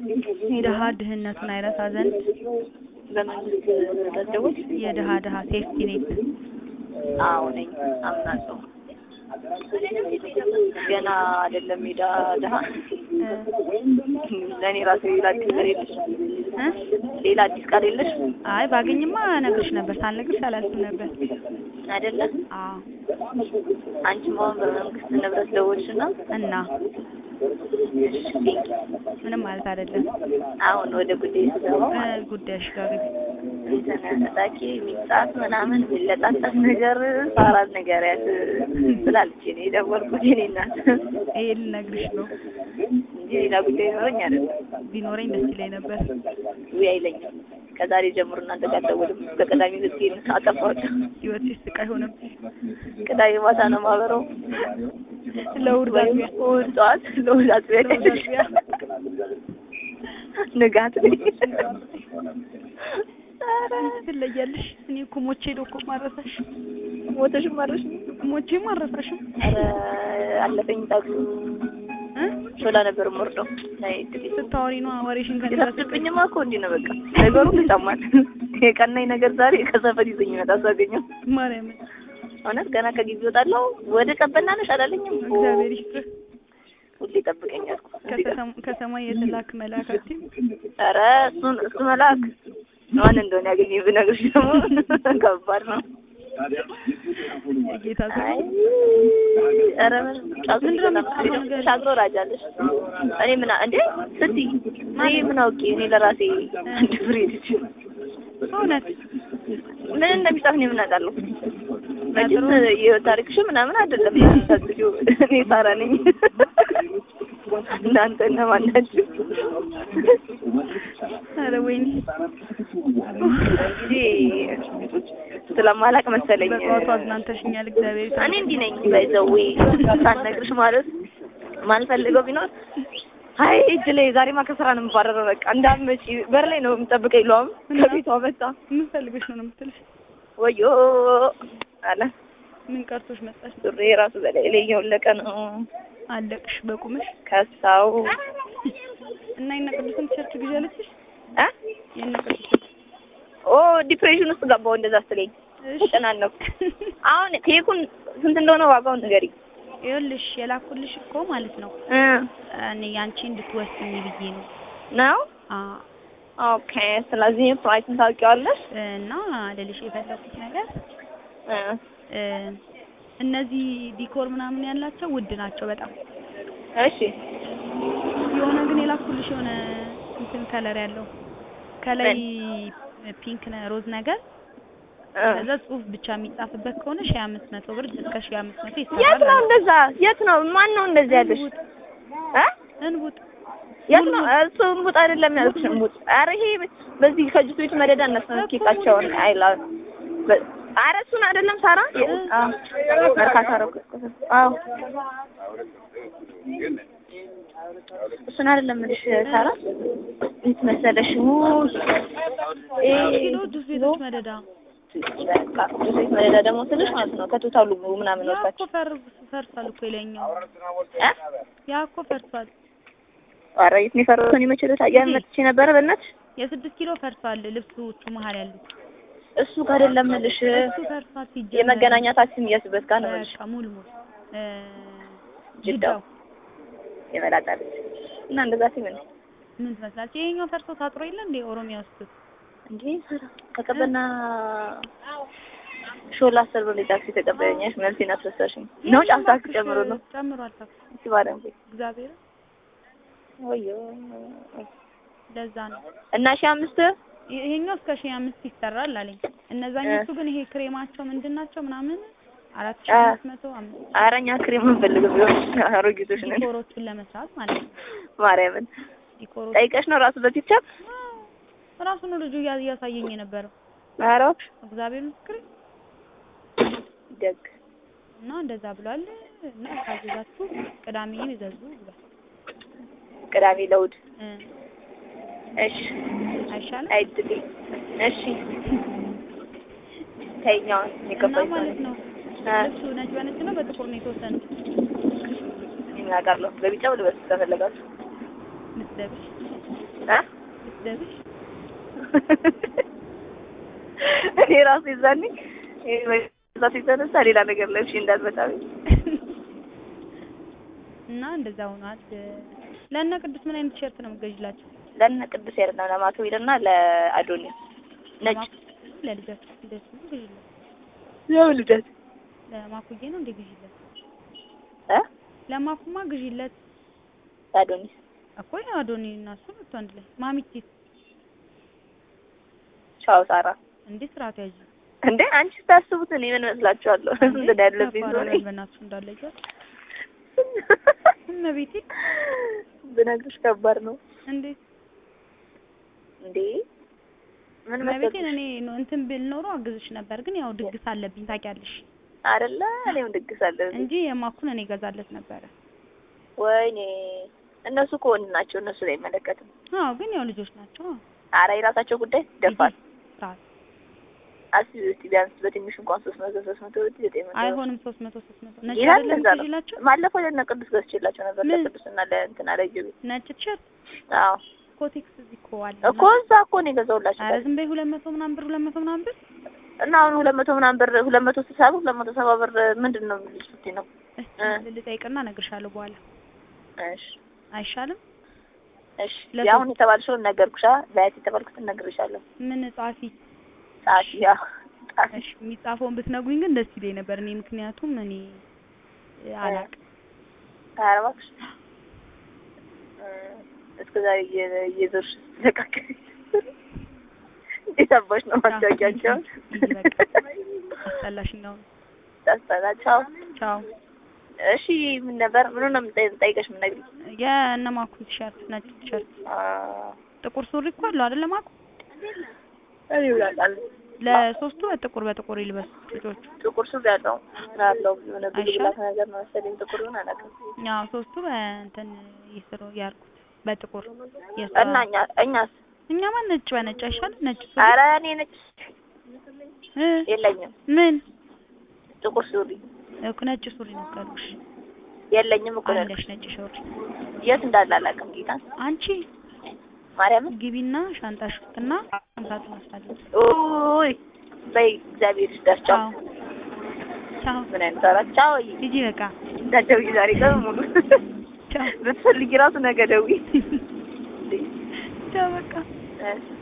የድሀ ድህነቱን አይረሳ ዘንድ በመንግስት ረደቦች የድሀ ድሀ ሴፍቲ ኔት አዎ ነኝ አምናለሁ። ገና አይደለም ሜዳ ድሀ ለእኔ ራሴ ሌላ አዲስ ቃል የለሽ እ ሌላ አዲስ ቃል የለሽ አይ ባገኝማ እነግርሽ ነበር ሳልነግርሽ አላልፍም ነበር አይደለ? አዎ አንቺም አሁን በመንግስት ንብረት ደወልሽና እና ምንም ማለት አይደለም አሁን ወደ ጉዳይ ስገባ እ ጉዳይሽ ጋር ግቢ እንትን እታኬ የሚጻፍ ምናምን የሚለጣጠፍ ነገር ሳራን ንገሪያት ስላለች ነው የደወልኩት የእኔ እናት ይሄ ልነግርሽ ነው እንጂ ሌላ ጉዳይ ይኖረኝ አይደለም። ቢኖረኝ ደስ ይለኝ ነበር ውይ አይለኝም። ከዛሬ ጀምሮ እናንተ ጋር አልደውልም። በቅዳሜ ልትሄድ አጠፋሁት። ህይወትሽ ስቃይ ሆነብሽ ቅዳሜ ማታ ነው ማበረው ለእሑድ ወይም ባቢያ እሑድ ጠዋት ለእሑድ አጥቢያ ለእሑድ አጥቢያ ንጋት ላይ ኧረ ትለያለሽ እኔ እኮ ሞቼ ሄዶ እኮ ማረሳሽ ሞተሽም ማረሽ ሞቼ ማረሳሽም ኧረ አለፈኝ ታክሱ እ ሾላ ነበር የምወርደው ናይ ድል ስታወሪ ነው ወሬሽን ከኔ ጋር የታስብኝማ እኮ እንዲህ ነው በቃ ነገሩ ይሰማል። የቀናኝ ነገር ዛሬ ከሰፈር ይዘኝ ይመጣ ሳገኘው ማርያምን እውነት ገና ከግቢ እወጣለሁ ወደ ቀበና ነሽ አላለኝም እኮ እግዚአብሔር ይስጥህ ሁሌ ይጠብቀኛል እኮ እዚህ ጋር። ከሰም- ከሰማይ የተላክ መልአክ አትይም ኧረ እሱን እሱ መልአክ ማን እንደሆነ ያገኘኝ ብነግርሽ ደግሞ ከባድ ነው። ጌታ ሰው አይ ኧረ ምን ጫጉ ምንድን ነው የምትሰራው ነገር? ሻግሮ ራጃለሽ እኔ ምን አ- እንዴ ስትይ እኔ ምን አውቄ እኔ ለራሴ አንድ ፍሬ ልጅ እውነት ምን እንደሚጻፍ እኔ ምን አውቃለሁ? መቼም የህይወት ታሪክሽ ምናምን አይደለም የምታስቢው። እኔ ሳራ ነኝ። እናንተ እነማን ናችሁ? ኧረ ወይኔ እንግዲህ ስለማላቅ መሰለኝ በጠዋቱ አዝናንተሽኛል እግዚአብሔር ይስጥህ እኔ እንዲህ ነኝ። ባይዘዌ ሳልነግርሽ ማለት ማልፈልገው ቢኖር አይ እጅ ላይ ዛሬማ ከስራ ነው የምባረረው። በቃ እንዳትመጪ በር ላይ ነው የምጠብቀኝ። ለውም ከቤቷ መጣ ምን ፈልገሽ ነው ነው የምትልሽ ወዮ አለ ምን ቀርቶሽ መጣሽ ሱሪ ራሱ በላይ ላይ እየወለቀ ነው አለቅሽ በቁምሽ ከሳው እና የእነ ቅዱስን ቲሸርት ግዢ አለችሽ እ የእነ ቅዱስን ኦ ዲፕሬሽን ውስጥ ገባው እንደዛ ስትለኝ ተጨናነኩ። አሁን ኬኩን ስንት እንደሆነ ዋጋውን ንገሪኝ። ይኸውልሽ የላኩልሽ እኮ ማለት ነው እ እኔ ያንቺ እንድትወስኝ ብዬ ነው ነው አ ኦኬ። ስለዚህ ፕራይስን ታውቂዋለሽ? እና ልልሽ የፈለኩት ነገር እ እ እነዚህ ዲኮር ምናምን ያላቸው ውድ ናቸው በጣም እሺ የሆነ ግን የላኩልሽ የሆነ እንትን ከለር ያለው ከላይ ፒንክ ነ- ሮዝ ነገር እ ከዛ ጽሁፍ ብቻ የሚጻፍበት ከሆነ ሺህ አምስት መቶ ብር እስከ ሺህ አምስት መቶ የት ይሰራል ነው አለ። እንደዛ? የት ነው? ማን ነው እንደዚህ ያለሽ? እንቡጥ እ እንቡጥ የት ነው? እሱ እንቡጥ አይደለም ያልኩሽ እንቡጥ። ኧረ ይሄ በዚህ ከጁስ ቤት መደዳ እነሱ ኬካቸውን አይላ በ- ኧረ እሱን አይደለም ሳራ። የ- አዎ መርካቶ አደረኩ። አዎ እሱን አይደለም የምልሽ ሳራ። እንትን መሰለሽ ውይ ኪሎ ጁስ ቤቶች መደዳ በቃ ጁስ ቤት መደዳ ደግሞ ስልሽ ማለት ነው ከቶታሉ ምናምን ያ እኮ ወጣች ፈር ፈርሷል እኮ የላይኛው እ ያ እኮ ፈርሷል ኧረ የት ነው የፈረሰውን የመቸለት ያን መጥቼ ነበረ በእናትሽ የስድስት ኪሎ ፈርሷል ልብሶቹ መሀል ያሉት እሱ ጋር አይደለም የምልሽ እሱ ፈርሷል ሲጀመር የመገናኛ ታክሲ የሚያስበት ጋር ነው የምልሽ በቃ ሙሉ ሙሉ እ ጅዳው ጅዳው የመላጣለች እና እንደዛ ሲምን ምን ትመስላለች? ይሄኛው ፈርሶ ታጥሮ የለ እንዴ ኦሮሚያ ውስጥ እንዴ ሰራ ከቀበና ሾላ አስር ብር ታክሲ ተቀበለኛሽ መልሴን አስረሳሽኝ ነው ጫፍ ታክሲ ጨምሮ ነው ጨምሯል ታክሲ እሺ ባለም እግዚአብሔር ወዮ ለዛ ነው እና ሺህ አምስት ይሄኛው እስከ ሺህ አምስት ይሰራል አለኝ። እነዛኞቹ ግን ይሄ ክሬማቸው ምንድን ናቸው ምናምን አራት ሺህ አ- አምስት መቶ አምስት ኧረ እኛ ክሬም እንፈልግም ቢሆን አሮጊቶች ነን ዲኮሮቹን ለመስራት ማለት ነው። ማርያምን ዲኮሮች ጠይቀሽ ነው ራሱ በፒክቸር ራሱ ነው ልጁ እያ- እያሳየኝ የነበረው ኧረ እግዚአብሔር ምስክር ደግ እና እንደዛ ብሏል። እና ካዘዛችሁ ቅዳሜ ይዘዙ ብሏል። ቅዳሜ ለውድ እ እሺ አይሻልም? አይድል እሺ ተይኛውን እና የሚገባኝ ማለት ነው እ ልብሱ ነጭ በነጭ ነው በጥቁር ነው የተወሰነው እኔ ምን አውቃለሁ በቢጫው ልበስ ከፈለጋችሁ ምትለብሽ እ? ስትደብሽ እኔ ራሱ የዛኔ ዛት የተነሳ ሌላ ነገር ለብሼ እንዳትመጣ ብዬ እና እንደዛ ሆኗል። ለእነ ቅዱስ ምን አይነት ቲሸርት ነው የምትገዥላቸው? ለእነ ቅዱስ ያርና ለማክቤልና ለአዶኒስ ነጭ ለማኩ- ለልጃችሁ እንደሱ ነው ግዢለት። ያው ልደት ለማኩዬ ነው እንደ ግዢለት። እ ለማኩማ ግዢለት ለአዶኒስ እኮ አዶኒ እና እሱ መጥቶ አንድ ላይ ማሚቴ ቻው ሳራ እንዴ ስርዓቱ ያዥ እንዴ አንቺ ስታስቡት እኔ ምን መስላችኋለሁ? እንትን ያለብኝ ሰው ነኝ። በእናትሽ እንዳለ ይዟል እመቤቴ ብነግርሽ ከባድ ነው እንዴት እንዴ ምን እመቤቴን መሰለሽ እኔ ነው እንትን ብል ኖሮ አግዝሽ ነበር፣ ግን ያው ድግስ አለብኝ ታውቂያለሽ አይደለ እኔም ድግስ አለብኝ እንጂ የማኩን እኔ ገዛለት ነበረ። ወይኔ እነሱ እኮ ወንድ ናቸው እነሱ ላይ አይመለከትም አዎ ግን ያው ልጆች ናቸው። አረ የራሳቸው ጉዳይ ደፋል ስርዓት አስቢ እስቲ ቢያንስ በትንሹ እንኳን ሶስት መቶ ሶስት መቶ ብትይ ዘጠኝ መቶ አይሆንም ሶስት መቶ ሶስት መቶ ነጭ ይላል አይደለም እንደዛ ነው። ትይላቸው ባለፈው ለእነ ቅዱስ ገዝቼላቸው ነበር ምን? ለቅዱስና ለእንትና ለጅብ ነጭ ቲሸርት አዎ ኮቴክስ እዚህ እኮ አለ እኮ እዛ እኮ ነው የገዛሁላቸው ኧረ ዝም በይ ሁለት መቶ ምናምን ብር ሁለት መቶ ምናምን ብር እና አሁን ሁለት መቶ ምናምን ብር ሁለት መቶ ስልሳ ብር ሁለት መቶ ሰባ ብር ምንድን ነው የሚልሽ ስትይ ነው እስኪ ልጠይቅና እነግርሻለሁ በኋላ እሺ አይሻልም? እሺ ለሶስት- የአሁን የተባልሽውን ነገርኩሻ በያት የተባልኩትን እነግርሻለሁ ምን ጻፊ ጻፊ ያ ጻፊ እሺ የሚጻፈውን ብትነግሩኝ ግን ደስ ይለኝ ነበር እኔ ምክንያቱም እኔ እ, አላቅም ኧረ እባክሽ እስከ ዛሬ እየ- እየዞርሽ ስትለቃቀሚ እንዴት አባሽ ነው ማስታወቂያቸውን ሂጂ በቃ አስጠላሽ እንደውም ታስጠላቸው ቻው እሺ ምን ነበር ምኑ ነው የምጠይቀሽ የምነግርሽ የእነማኩን ቲሸርት ነጭ ቲሸርት ጥቁር ሱሪ እኮ አለው አይደለ ማኩ እኔ ይውላል ለሶስቱ በጥቁር በጥቁር ይልበሱ ልጆቹ ጥቁር ሱሪ ያለው ያለው የሆነ ብሉ አይሻልም? ብላክ ነገር ነው መሰለኝ ጥቁር ይሁን አላውቅም ያው ሶስቱ በእንትን ይስሩ ያርኩት በጥቁር የሷ እና እኛ እኛስ እኛማ ነጭ በነጭ አይሻልም ነጭ ሱሪ ኧረ እኔ ነጭ እ የለኝም ምን ጥቁር ሱሪ እኮ ነጭ ሱሪ ነው ካልኩሽ የለኝም እኮ ነው አለሽ ነጭ ሱሪ የት እንዳለ አላውቅም ጌታ አንቺ ማርያምን ግቢና ሻንጣሽ ውስጥና አምሳቱን ወስዳለች ኡይ በይ እግዚአብሔር ይስጥሽ ቻው ቻው ቻው ምን አይነት አራት ቻው ሂጂ በቃ እንዳትደውይ ዛሬ ቀን ሙሉ ቻው ብትፈልጊ ራሱ ነገ ደውይ ቻው በቃ እሺ